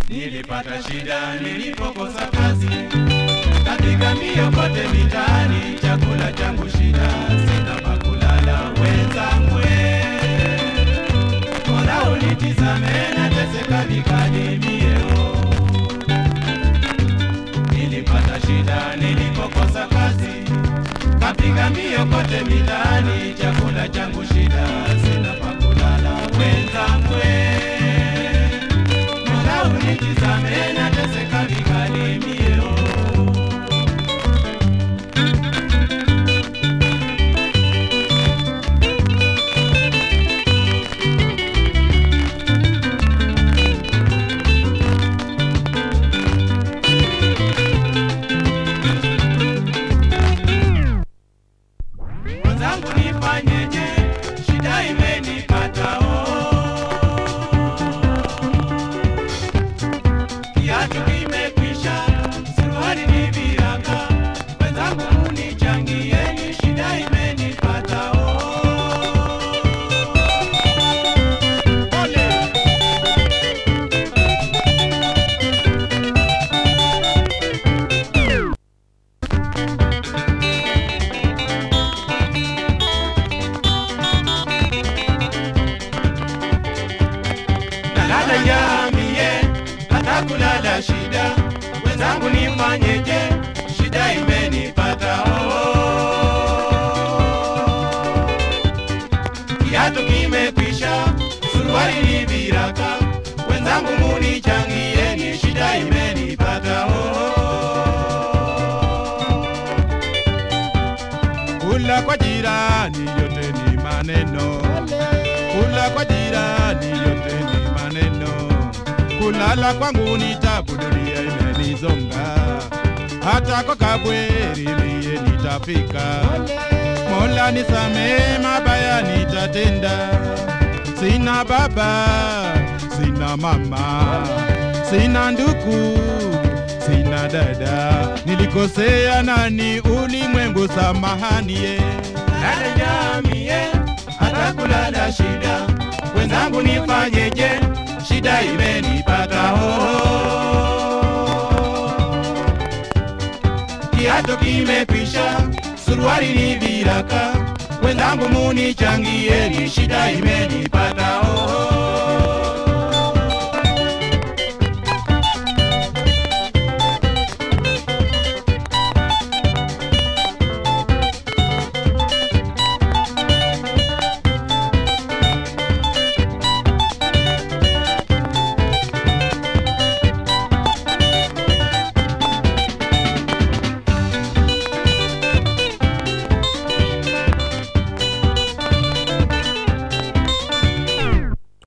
Nilipata shida nilipokosa kazi, katika mbio kote mitaani, chakula changu shida, sina pa kulala wenzangu, bora unitizame nateseka vikali mieo. Nilipata shida nilipokosa kazi, kapiga mbio kote mitaani, chakula changu shida, sina pa kulala wenzangu, bora unitizame nateseka vikali mieo. Mwenzangu nifanyeje? Shida imenipata oh. Kiatu kimekwisha, suruali ni viraka. Mwenzangu munichangieni, shida imenipata oh. Ole. nalala njamie hata kulala shida wenzangu nifanyeje shida imenipata oh. kiatu kimekwisha suruali ni viraka wenzangu munichangieni shida imenipata oh. kula kwa jirani yote ni maneno kula kwa jirani yote ni maneno, kulala kwangu ni tabu, dunia imenizonga, hata kwa kabweri mie nitafika. Mola nisamee, mabaya nitatenda. Sina baba, sina mama, sina ndugu, sina dada, nilikosea nani? Ulimwengu samahani ye dada jamie, hata kulala shida, wenzangu nifanyeje? Shida imenipata oh. Kiatu kimekwisha, suruali ni viraka, wenzangu munichangieni, shida imenipata oh.